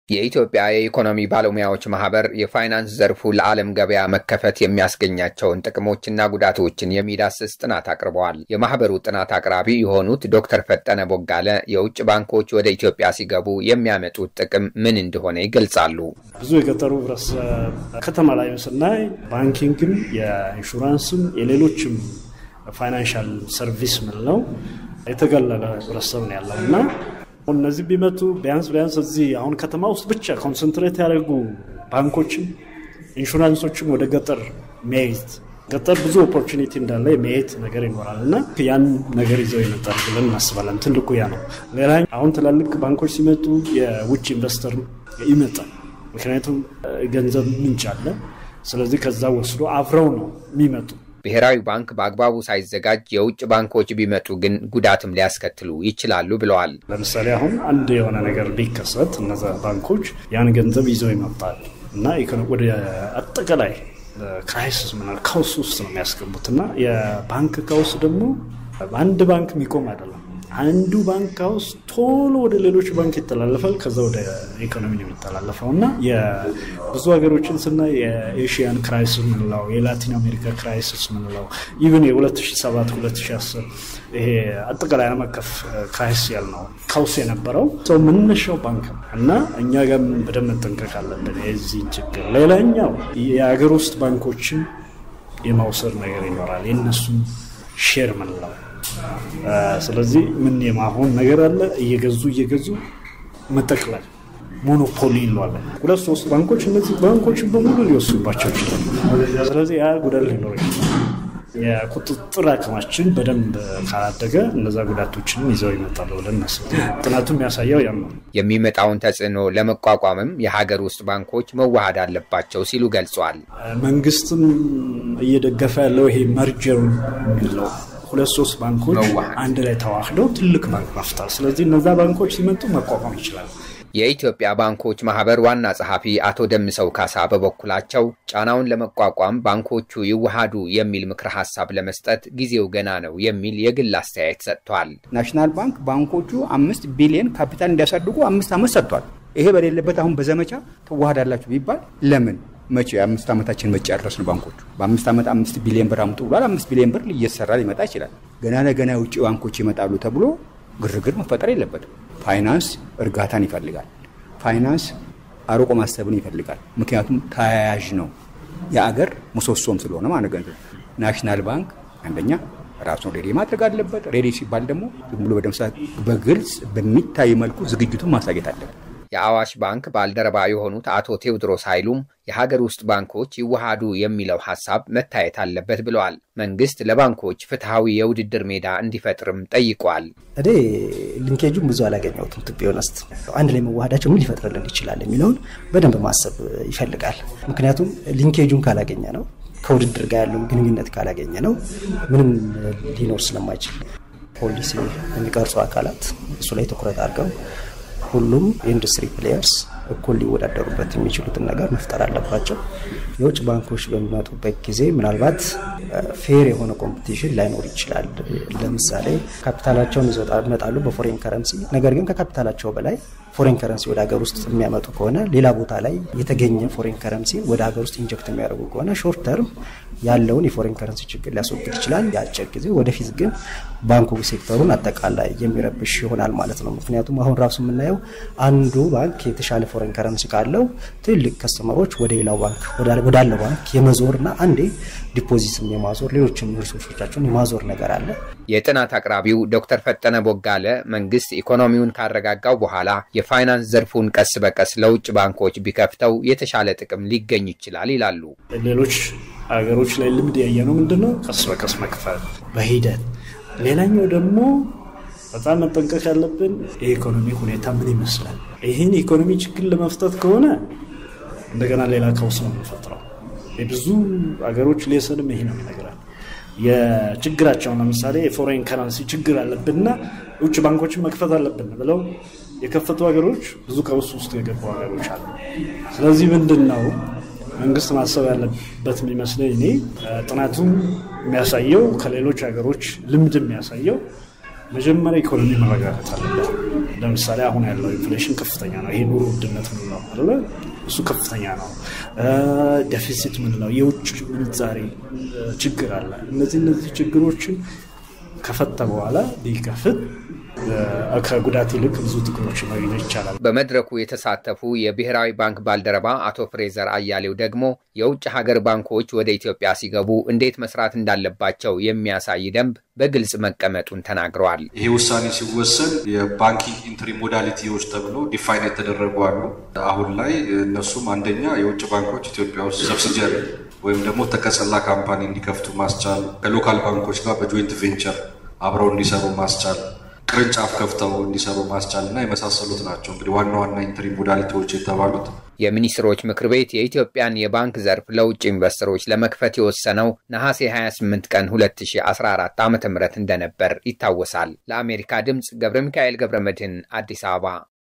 የኢትዮጵያ የኢኮኖሚ ባለሙያዎች ማህበር የፋይናንስ ዘርፉ ለዓለም ገበያ መከፈት የሚያስገኛቸውን ጥቅሞችና ጉዳቶችን የሚዳስስ ጥናት አቅርበዋል። የማህበሩ ጥናት አቅራቢ የሆኑት ዶክተር ፈጠነ ቦጋለ የውጭ ባንኮች ወደ ኢትዮጵያ ሲገቡ የሚያመጡት ጥቅም ምን እንደሆነ ይገልጻሉ። ብዙ የገጠሩ ህብረተሰብ ከተማ ላይ ስናይ ባንኪንግም፣ የኢንሹራንስም፣ የሌሎችም ፋይናንሻል ሰርቪስ ምንለው የተገለለ ህብረተሰብ ነው ያለው እና እነዚህ ቢመጡ ቢያንስ ቢያንስ እዚህ አሁን ከተማ ውስጥ ብቻ ኮንሰንትሬት ያደርጉ ባንኮችም ኢንሹራንሶችም ወደ ገጠር መሄድ ገጠር ብዙ ኦፖርቹኒቲ እንዳለ የመሄድ ነገር ይኖራል እና ያን ነገር ይዘው ይመጣል ብለን እናስባለን። ትልቁ ያ ነው። ሌላ አሁን ትላልቅ ባንኮች ሲመጡ የውጭ ኢንቨስተር ይመጣል። ምክንያቱም ገንዘብ ምንጭ አለ። ስለዚህ ከዛ ወስዶ አብረው ነው የሚመጡ ብሔራዊ ባንክ በአግባቡ ሳይዘጋጅ የውጭ ባንኮች ቢመጡ ግን ጉዳትም ሊያስከትሉ ይችላሉ ብለዋል። ለምሳሌ አሁን አንድ የሆነ ነገር ቢከሰት እነዛ ባንኮች ያን ገንዘብ ይዘው ይመጣል እና ወደ አጠቃላይ ክራይሲስ ምናል ካውስ ውስጥ ነው የሚያስገቡት እና የባንክ ካውስ ደግሞ በአንድ ባንክ የሚቆም አይደለም። አንዱ ባንክ ካውስ ቶሎ ወደ ሌሎች ባንክ ይተላለፋል። ከዛ ወደ ኢኮኖሚ ነው የሚተላለፈው እና የብዙ ሀገሮችን ስናይ የኤሽያን ክራይሲስ ምንለው፣ የላቲን አሜሪካ ክራይሲስ ምንለው ኢቨን የ2007 2010 ይሄ አጠቃላይ ዓለም አቀፍ ክራይሲስ ያልነው ካውስ የነበረው ሰው መነሻው ባንክ ነው እና እኛ ጋር በደንብ መጠንቀቅ አለብን የዚህ ችግር። ሌላኛው የሀገር ውስጥ ባንኮችን የማውሰድ ነገር ይኖራል፣ የእነሱን ሼር ምንለው ስለዚህ ምን የማሆን ነገር አለ። እየገዙ እየገዙ መጠቅለል ሞኖፖሊ ይለዋለን። ሁለት ሶስት ባንኮች እነዚህ ባንኮችን በሙሉ ሊወስዱባቸው ይችላል። ስለዚህ ያ ጉዳት ሊኖር ይችላል። የቁጥጥር አቅማችን በደንብ ካላደገ እነዛ ጉዳቶችንም ይዘው ይመጣሉ ብለን እናስብ። ጥናቱ የሚያሳየው ያም ነው። የሚመጣውን ተጽዕኖ ለመቋቋምም የሀገር ውስጥ ባንኮች መዋሃድ አለባቸው ሲሉ ገልጿል። መንግስትም እየደገፈ ያለው ይሄ መርጀር የሚለው ሁለት ሶስት ባንኮች አንድ ላይ ተዋህደው ትልቅ ባንክ መፍጠር። ስለዚህ እነዛ ባንኮች ሲመጡ መቋቋም ይችላል። የኢትዮጵያ ባንኮች ማህበር ዋና ጸሐፊ አቶ ደምሰው ካሳ በበኩላቸው ጫናውን ለመቋቋም ባንኮቹ ይዋሃዱ የሚል ምክረ ሀሳብ ለመስጠት ጊዜው ገና ነው የሚል የግል አስተያየት ሰጥቷል። ናሽናል ባንክ ባንኮቹ አምስት ቢሊዮን ካፒታል እንዲያሳድጉ አምስት ዓመት ሰጥቷል። ይሄ በሌለበት አሁን በዘመቻ ትዋሃዳላችሁ ቢባል ለምን መቼ የአምስት ዓመታችን መቼ ያደረስን ባንኮቹ በአምስት ዓመት አምስት ቢሊዮን ብር አምጡ ብሏል። አምስት ቢሊዮን ብር እየተሰራ ሊመጣ ይችላል። ገና ለገና የውጭ ባንኮች ይመጣሉ ተብሎ ግርግር መፈጠር የለበትም። ፋይናንስ እርጋታን ይፈልጋል። ፋይናንስ አርቆ ማሰብን ይፈልጋል። ምክንያቱም ተያያዥ ነው፣ የአገር ምሰሶም ስለሆነ ማለት ገንዘብ ናሽናል ባንክ አንደኛ ራሱን ሬዲ ማድረግ አለበት። ሬዲ ሲባል ደግሞ ዝም ብሎ በደምሳ በግልጽ በሚታይ መልኩ ዝግጅቱን ማሳየት አለበት። የአዋሽ ባንክ ባልደረባ የሆኑት አቶ ቴዎድሮስ ኃይሉም የሀገር ውስጥ ባንኮች ይዋሃዱ የሚለው ሀሳብ መታየት አለበት ብለዋል። መንግስት ለባንኮች ፍትሐዊ የውድድር ሜዳ እንዲፈጥርም ጠይቋል። እኔ ሊንኬጁን ብዙ አላገኘሁትም። ቱ ቢ ኦነስት አንድ ላይ መዋሃዳቸው ምን ሊፈጥርልን ይችላል የሚለውን በደንብ ማሰብ ይፈልጋል። ምክንያቱም ሊንኬጁን ካላገኘ ነው ከውድድር ጋር ያለውን ግንኙነት ካላገኘ ነው ምንም ሊኖር ስለማይችል ፖሊሲ የሚቀርጹ አካላት እሱ ላይ ትኩረት አድርገው ሁሉም የኢንዱስትሪ ፕሌየርስ እኩል ሊወዳደሩበት የሚችሉትን ነገር መፍጠር አለባቸው። የውጭ ባንኮች በሚመጡበት ጊዜ ምናልባት ፌር የሆነ ኮምፒቲሽን ላይኖር ይችላል። ለምሳሌ ካፒታላቸውን ይዘው ይመጣሉ በፎሬን ከረንሲ፣ ነገር ግን ከካፒታላቸው በላይ ፎሬን ከረንሲ ወደ ሀገር ውስጥ የሚያመጡ ከሆነ ሌላ ቦታ ላይ የተገኘ ፎሬን ከረንሲ ወደ ሀገር ውስጥ ኢንጀክት የሚያደርጉ ከሆነ ሾርት ተርም ያለውን የፎሬን ከረንሲ ችግር ሊያስወግድ ይችላል። የአጭር ጊዜ ወደፊት ግን ባንኩ ሴክተሩን አጠቃላይ የሚረብሽ ይሆናል ማለት ነው። ምክንያቱም አሁን ራሱ የምናየው አንዱ ባንክ የተሻለ ፎሬን ከረንሲ ካለው ትልቅ ከስተመሮች ወደ ሌላው ባንክ ወዳለው ባንክ የመዞርና አንዴ ዲፖዚትም የማዞር ሌሎችም ሪሶርሶቻቸውን የማዞር ነገር አለ። የጥናት አቅራቢው ዶክተር ፈጠነ ቦጋለ መንግስት ኢኮኖሚውን ካረጋጋው በኋላ የፋይናንስ ዘርፉን ቀስ በቀስ ለውጭ ባንኮች ቢከፍተው የተሻለ ጥቅም ሊገኝ ይችላል ይላሉ። ሌሎች ሀገሮች ላይ ልምድ ያየነው ምንድን ነው? ቀስ በቀስ መክፈል በሂደት ሌላኛው ደግሞ በጣም መጠንቀቅ ያለብን የኢኮኖሚ ሁኔታ ምን ይመስላል። ይህን የኢኮኖሚ ችግር ለመፍታት ከሆነ እንደገና ሌላ ቀውስ ነው የምንፈጥረው። የብዙ ሀገሮች ሌሰንም ይሄ ነው ይነግራል። የችግራቸውን ለምሳሌ የፎሬን ከረንሲ ችግር አለብንና ውጭ ባንኮችን መክፈት አለብን ብለው የከፈቱ ሀገሮች ብዙ ቀውስ ውስጥ የገቡ ሀገሮች አሉ። ስለዚህ ምንድን ነው መንግስት ማሰብ ያለበት የሚመስለኝ እኔ ጥናቱም የሚያሳየው ከሌሎች ሀገሮች ልምድ የሚያሳየው መጀመሪያ ኢኮኖሚ መረጋጋት አለበት። ለምሳሌ አሁን ያለው ኢንፍሌሽን ከፍተኛ ነው። ይሄ ኑሮ ውድነት ምንለው አለ እሱ ከፍተኛ ነው። ዴፊሲት ምንለው የውጭ ምንዛሬ ችግር አለ። እነዚህ እነዚህ ችግሮችን ከፈተ በኋላ ቢከፍት ከጉዳት ይልቅ ብዙ ጥቅሞች ማግኘት ይቻላል። በመድረኩ የተሳተፉ የብሔራዊ ባንክ ባልደረባ አቶ ፍሬዘር አያሌው ደግሞ የውጭ ሀገር ባንኮች ወደ ኢትዮጵያ ሲገቡ እንዴት መስራት እንዳለባቸው የሚያሳይ ደንብ በግልጽ መቀመጡን ተናግረዋል። ይሄ ውሳኔ ሲወሰን የባንኪንግ ኢንትሪ ሞዳሊቲዎች ተብሎ ዲፋይን የተደረጉ አሉ። አሁን ላይ እነሱም አንደኛ የውጭ ባንኮች ኢትዮጵያ ውስጥ ሰብሲጀሪ ወይም ደግሞ ተቀጸላ ካምፓኒ እንዲከፍቱ ማስቻል፣ ከሎካል ባንኮች ጋር በጆይንት ቬንቸር አብረው እንዲሰሩ ማስቻል ቅርንጫፍ ከፍተው እንዲሰሩ ማስቻል እና የመሳሰሉት ናቸው። እንግዲህ ዋና ዋና ኢንትሪ ሞዳሊቲዎች የተባሉት የሚኒስትሮች ምክር ቤት የኢትዮጵያን የባንክ ዘርፍ ለውጭ ኢንቨስተሮች ለመክፈት የወሰነው ነሐሴ 28 ቀን 2014 ዓ ም እንደነበር ይታወሳል። ለአሜሪካ ድምፅ ገብረ ሚካኤል ገብረ መድህን አዲስ አበባ